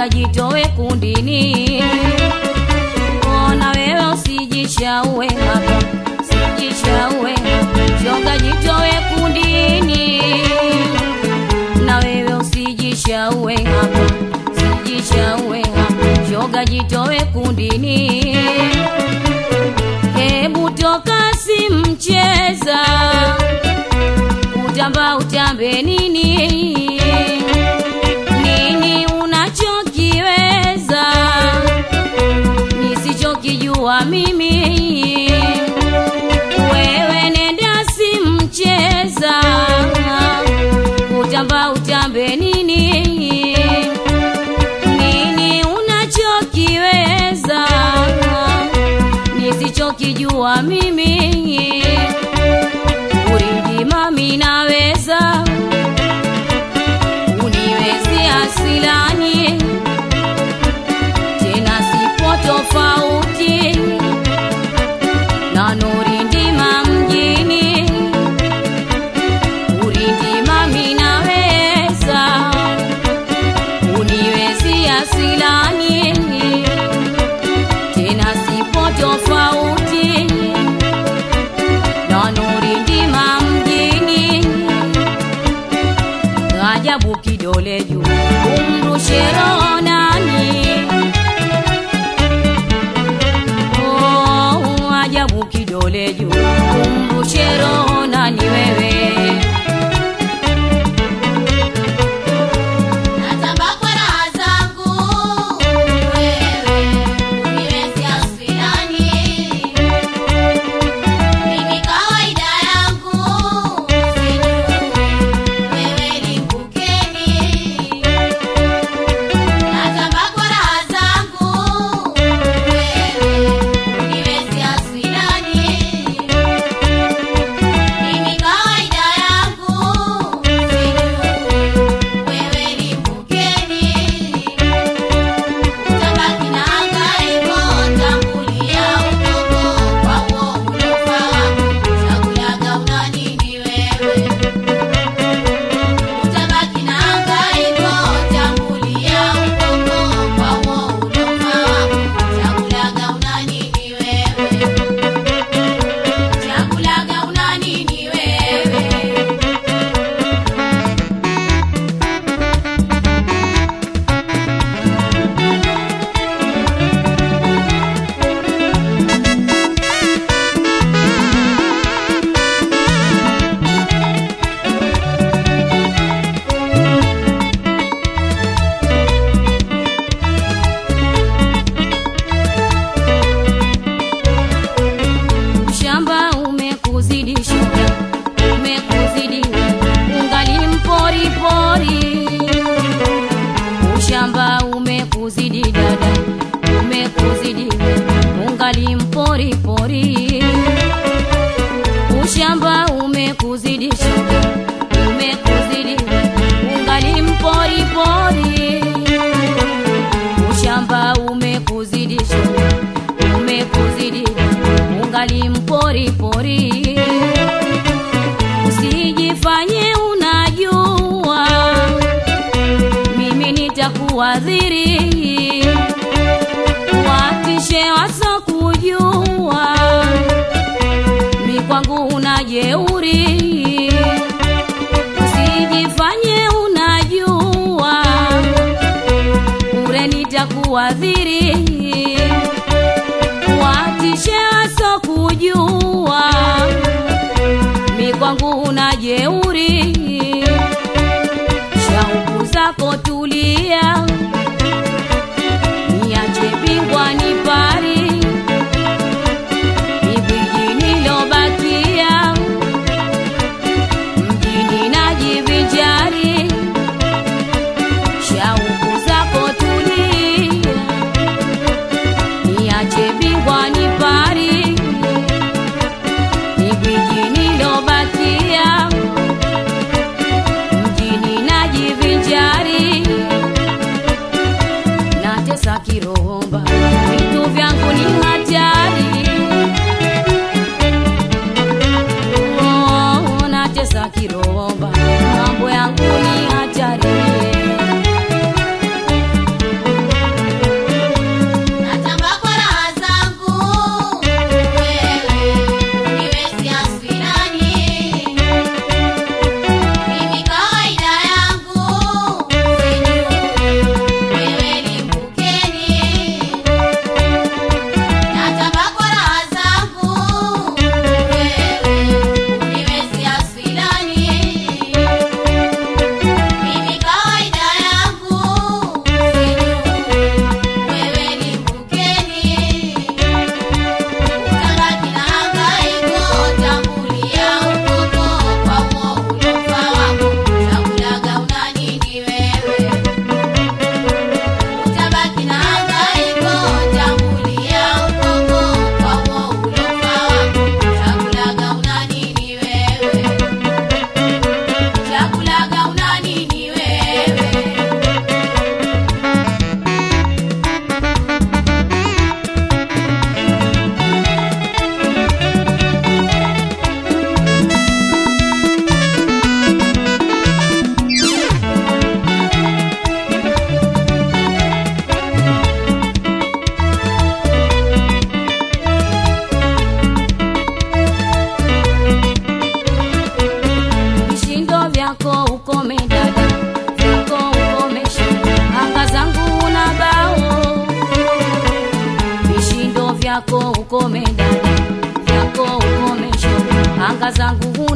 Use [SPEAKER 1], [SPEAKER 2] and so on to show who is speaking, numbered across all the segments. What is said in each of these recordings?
[SPEAKER 1] shoga jitowe kundini ona wewe usijishaue hapa sijishaue shoga jitowe kundini na wewe usijishaue hapa sijishaue hapa shoga jitowe kundini hebu toka simcheza utamba utambe nini nini unachokiweza nisichokijua mimi wewe nenda simcheza utamba utambe nini nini unachokiweza nisichokijua mimi uridi mami naweza uniwezi asilani tena sipo tofauti na nuri ndima mjini uridi mami naweza uniwezi asilani tena sipo tofauti na nuri ndima mjini ajabu kidole juu umrushe roho nani oh, ajabu kidole juu umrushe roho nani wewe
[SPEAKER 2] Natamba kwa raha zangu, wewe uniwezi asilani. Mimi kawaida yangu, sijui wewe ni mkeni. Natamba kwa raha zangu, wewe uniwezi asilani. Mimi kawaida yangu, sijui wewe ni mkeni. Utabaki na hangaiko, tangulia udogo kwa huo ulofa wako. Chakulaga una nini wewe? Utabaki na hangaiko, tangulia udogo kwa huo ulofa wako. Chakulaga una nini wewe? Chakulaga una nini wewe?
[SPEAKER 1] shamba umekuzidi shoga umekuzidi ungali mpori pori ushamba umekuzidi dada umekuzidi ungali mpori pori ushamba umekuzidi shoga umekuzidi ungali mpori pori ushamba umekuzidi shoga umekuzidi ungali mpori pori usijifanye unajua mimi nitakuadhiri watishe wasokujua mi kwangu una jeuri usijifanye unajua ure nitakuadhiri watishe wasokujua mi kwangu una jeuri shauku zako tulia niache bingwa ni pari igwiji nilobakia mjini najivinjari shauku zako tulia niache bingwa ni pari igwiji nilobakia mjini najivinjari natesa kirohomba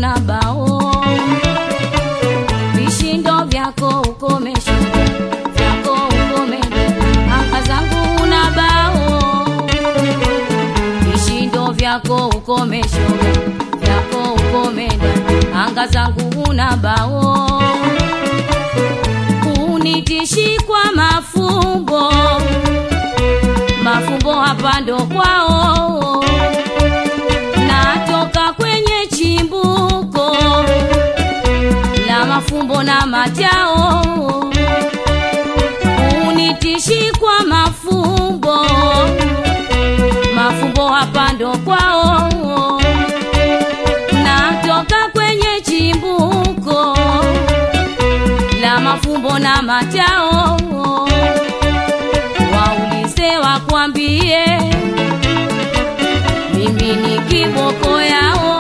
[SPEAKER 1] una bao vishindo vyako ukomesho vyako ukomesho anga zangu una bao vishindo vyako ukomesho vyako ukomenda anga zangu una bao unitishi kwa mafumbo mafumbo hapa ndo kwao natoka kwenye chimbuko la mafumbo na majao unitishi kwa mafumbo mafumbo hapa ndo kwao natoka kwenye chimbuko la mafumbo na majao waulize wakwambie mimi ni kiboko yao